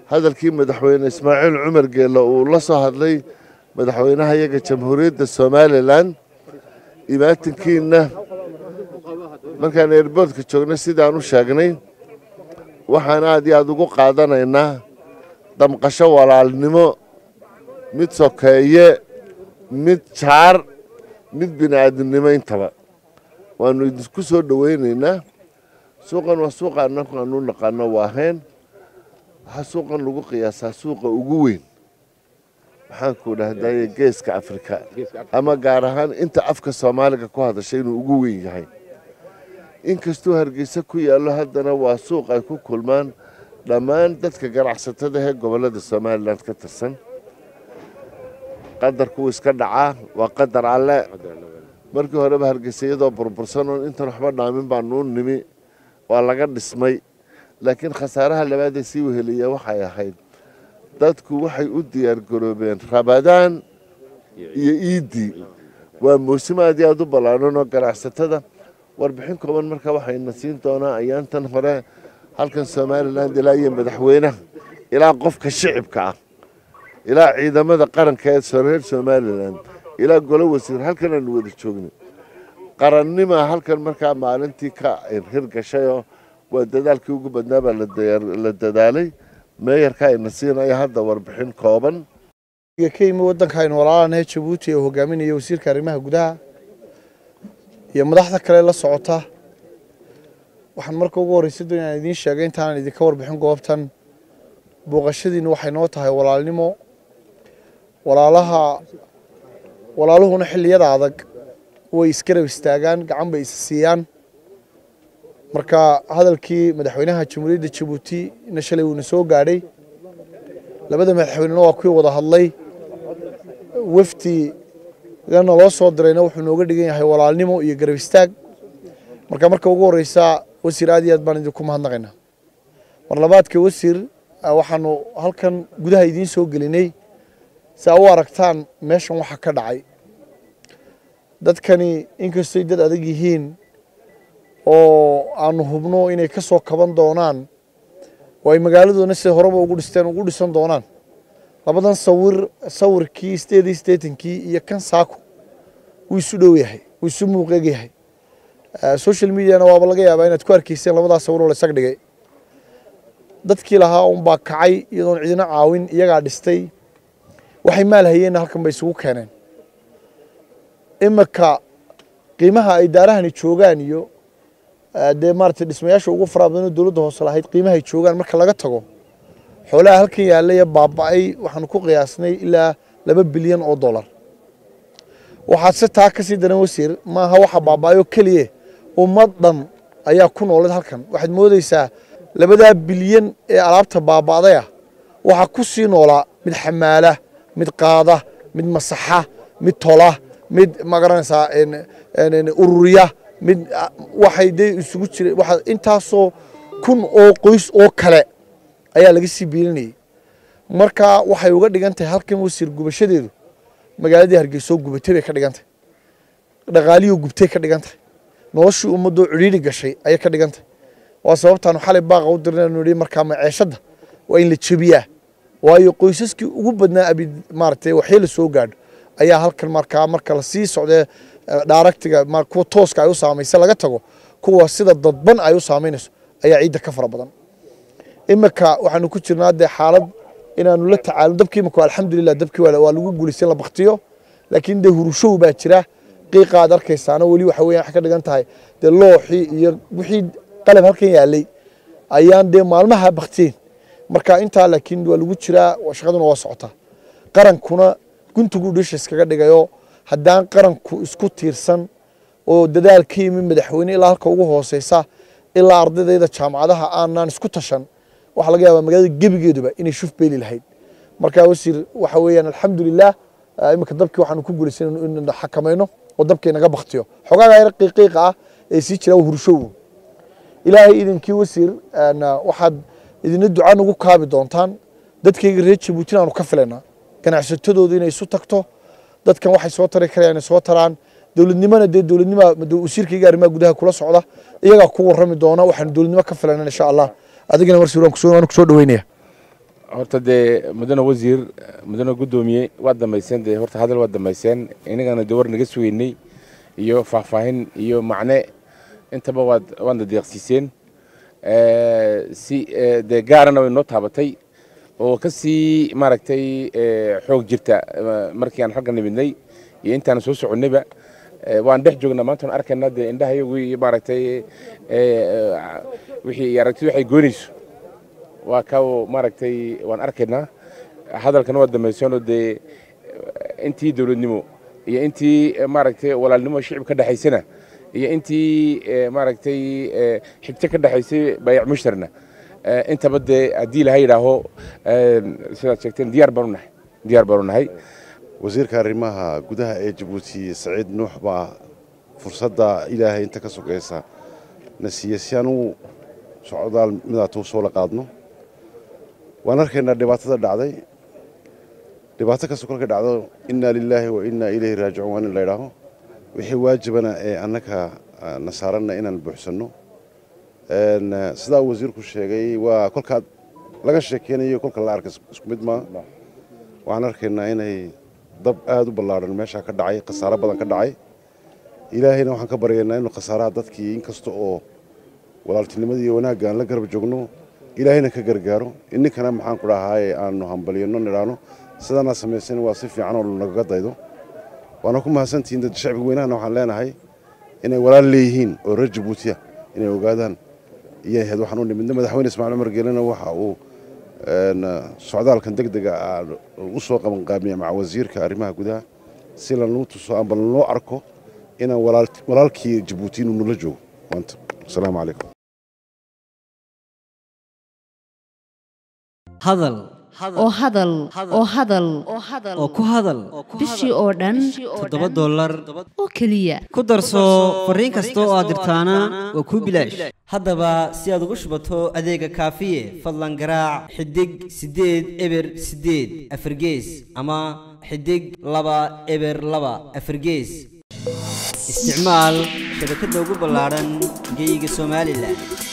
hadalkii madaxweyne ismaaciil cumar geelle uu la soo hadlay madaxweynaha iyaga jamhuuriyadda somalilan imaatinkiina markaan eerboodka joognay sidaan u sheegnay waxaan aad iyo aad ugu qaadanaynaa damqasho walaalnimo mid sokeeye mid jaar mid bini aadamnimo intaba waanu idinku soo dhoweynaynaa suuqan waa suuqa annagu aanu naqaano waahayn waxaa suuqan lagu qiyaasaa suuqa ugu weyn maxaanku dhahdaye geeska afrika ama gaar ahaan inta afka soomaaliga ku hadashay inuu ugu weyn yahay inkastuu hargeysa ku yaallo haddana waa suuq ay ku kulmaan dhammaan dadka ganacsatada ee gobollada somalilan ka tirsan qadarkuu iska dhacaa waa qadar alle markii horeba hargeysa iyadoo burbursanoon intan waxba dhaamin baanuu nimi waa laga dhismay laakiin khasaaraha labaadee sii weheliya waxay ahayd dadku waxay u diyaargaroobeen rabadaan iyo iiddii waa muusim aad iyo aad u ballaaran oo ganacsatada warbixin kooban marka waxayna siin doonaa ayaantan hore halkan somalilan ilaa iyo madaxweynaha ilaa qofka shicibka ah ilaa ciidamada qaranka ee reer somalilan ilaa golo wasiir halkan aanu wada joogno qarannima halkan markaa maalintii ka hirgashayoo waa dadaalkii ugu badnaa baa la dadaalay meeyarka ayna siinaya hadda warbixin kooban ka yimi waddanka aynu walaalanahay jabuuti ee hogaaminaya wasiirka arrimaha gudaha iyo madaxda kale la socota waxaan marka ugu horreysay doon inaan idiin sheegay intaanan idinka warbixin goobtan booqashadiina waxay noo tahay walaalnimo walaalaha walaaluhuna xilliyada adag way isgarab istaagaan gacan bay isa siiyaan marka hadalkii madaxweynaha jamhuuriyadda jabuuti na shalay wuuna soo gaadhay labada madaxweynena waa kuwii wada hadlay wafdi gana loo soo dirayna wuxuu nooga dhigan yahay walaalnimo iyo garab istaag marka marka ugu horeysa wasiir aad iyo aad baan idinku mahadnaqaynaa mar labaadka wasiir waxaanu halkan gudaha idiin soo gelinay si aa u aragtaan meeshan waxa ka dhacay dadkani inkastoy dad adag yihiin oo aanu hubno inay ka soo kaban doonaan oo ay magaaladoona sida horeba ugu dhisteen ugu dhisan doonaan labadan sawir sawirkii sideed iyo siddeetankii iyo kan saako wuu isu dhow yahay wuu isu muuqeeg yahay social mediana waaba laga yaabaa inaad ku arkayseen labadaas sawir oo la isag dhigay dadkii lahaa unbaa kacay iyadoon cidina caawin iyagaa dhistay waxay maal hayeenna halkan bay isugu keeneen imika qiimaha ay daarahani joogaan iyo dee maaragtay dhismayaasha ugu faraha badan oo dowladda hoose lahayd qiimahay joogaan marka laga tago xoolaha halkan yaallay ee baaba'ay waxaanu ku qiyaasnay ilaa laba bilyan oo dollar waxaad se taa ka sii daran wasiir maaha waxa baaba'ay oo keliye ummad dhan ayaa ku noolad halkan waxaad moodaysaa labadaa bilyan ee alaabta baaba'day ah waxaa ku sii noolaa mid xamaala mid qaada mid masaxa mid tola mid magaranaysaa ururiya mid waxay dee isugu jira waxa intaasoo kun oo qoys oo kale ayaa laga sii biilinayay marka waxay uga dhigan tahay halkan wasiir gubashadeedu magaaladii hargeysoo gubatay bay ka dhigan tahay dhaqaaliyoo gubtay ka dhigan tahay noloshii ummadoo cidhiidhi gashay ayay ka dhigan tahay waa sababtaanu xalay baaqa u dirnaynu nihi markaa maceeshadda waa in la jebiyaa waayo qoysaskii ugu badnaa abi maaragtay waxyee la soo gaadho ayaa halkan markaa marka la sii socdee dhaaraktiga kuwa tooska ay u saamaysa laga tago kuwa sida dadban ay u saamaynayso ayaa ciidda ka fara badan imika waxaanu ku jirnaa dee xaalad inaanu la tacaalo dabkii imika alxamdulilah dabkii waa lagu guulaysan la baktiyo laakiin dee hurushow baa jira qiiqa aad arkaysaana weli waxa weyan waxay ka dhigan tahay dee looxii iyo wixii qalab halkan yaalay ayaan dee maalmaha baktiyen marka intaa laakiin waa lagu jiraa shaqaduna waa socotaa qarankuna guntigu dhisha iskaga dhigayo haddaan qaranku isku tiirsan oo dadaal ka yimi madaxweyne ilaa halka ugu hooseysa ilaa ardaydeeda jaamacadaha aanaan isku tashan waxaa laga yaabaa magaalada gebigeeduba inay shuf beeli lahayd marka wasiir waxa weeyaan alxamdulilah iminka dabkii waxaanu ku guulaysan in xakamayno oo dabkii naga baktiyo xogaaga yar qiiqiiqa ah ee sii jira hurushow ilaahay idinkii wasiir waxaad idina duca nagu kaabi doontaan dadkayga reer jabuutina aanu ka filaynaa ganacsatadooda inay isu tagto dadkan waxay soo tari karayaan inay soo taraan dowladnimona dee dowladnima wasiirkayga arrimaha gudaha kula socda iyagaa ku warrami doona waxaanu dowladnimo ka filayna insha allah adigana mar suuraan kusoo dhaweynaya horta dee mudane wasiir mudane guddoomiye waad dhammayseen dee horta hadal waad dhammayseen inagana dee war naga sugeynay iyo faahfaahin iyo macne intaba waad waadna deeqsiiseen si dee gaarana way noo taabatay oo ka sii maaragtay xoog jirta markii aan xagga nimidnay iyo intaan soo soconnayba waan dhex joognaa maanta waan arkaynaa dee indhahayagu iyo maaragtay wixii aragtidu waxay goynayso waa ka maaragtay waan arkaynaa hadalkana waa dhammayseenoo dee intii dowladnimo iyo intii maaragtay walaalnimo shicib ka dhexaysana iyo intii maaragtay xigto ka dhexaysay bayac mushtarna intaba dee haddii laha yidhaaho sidaad sheegteen diyaar baanu nahay diyaar baanu nahay wasiirka arrimaha gudaha ee jabuuti saciid nuux baa fursadda ilaahay inta ka sogaysa na siiye si aan u socdaal midaatu soo la qaadno waan arkaynaa dhibaatada dhacday dhibaato kastoo kolka dhacdo innaa lilaahi wa innaa ilayhi raajicuun waa in la ydhaaho wixii waajibana ee annaka na saaranna inaan buuxsanno sidaa wasiirku sheegay waa kolkaad laga sheekeynayo kolka la arka isku mid maa waxaan arkaynaa inay dab aad u ballaadhan meeshaa ka dhacay khasaaro badan ka dhacay ilaahayna waxaan ka baryaynaa inuu khasaaraha dadkii inkasta oo walaaltinimadii iyo wanaagga aan la garab joogno ilaahayna ka gargaaro ininkana maxaan ku dhahaaye aanu hambalyanno nidhaano sidaanaa samaysan waa si fiican oo nagaga daydo waana ku mahadsantihiin dad shacbiga weynahana waxaan leenahay inay walaal leeyihiin oo reer jabuutiya inay ogaadaan iyay ahayd waxaan u nimidna madaxweyne ismaaciil cumar geelena waxa uu socdaalkan deg dega u soo qabanqaamiya maca wasiirka arrimaha gudaha si lanuu tuso amba lanoo arko inaan walaalkii jabuuti inuu nula joogo maanta asalaamu calaykum hadal oo hadal oo hadal oo ku hadal bishii oo dhan toddoba dollar oo keliya ku darso fariin kasta oo aad dirtaana waa kuu bilaash haddaba si aad ugu shubato adeega kaafiye fadlan garaac xidig siddeed eber siddeed afargees ama xidig laba eber laba afargees isticmaal shabakadda ugu ballaadhan geyga somalilan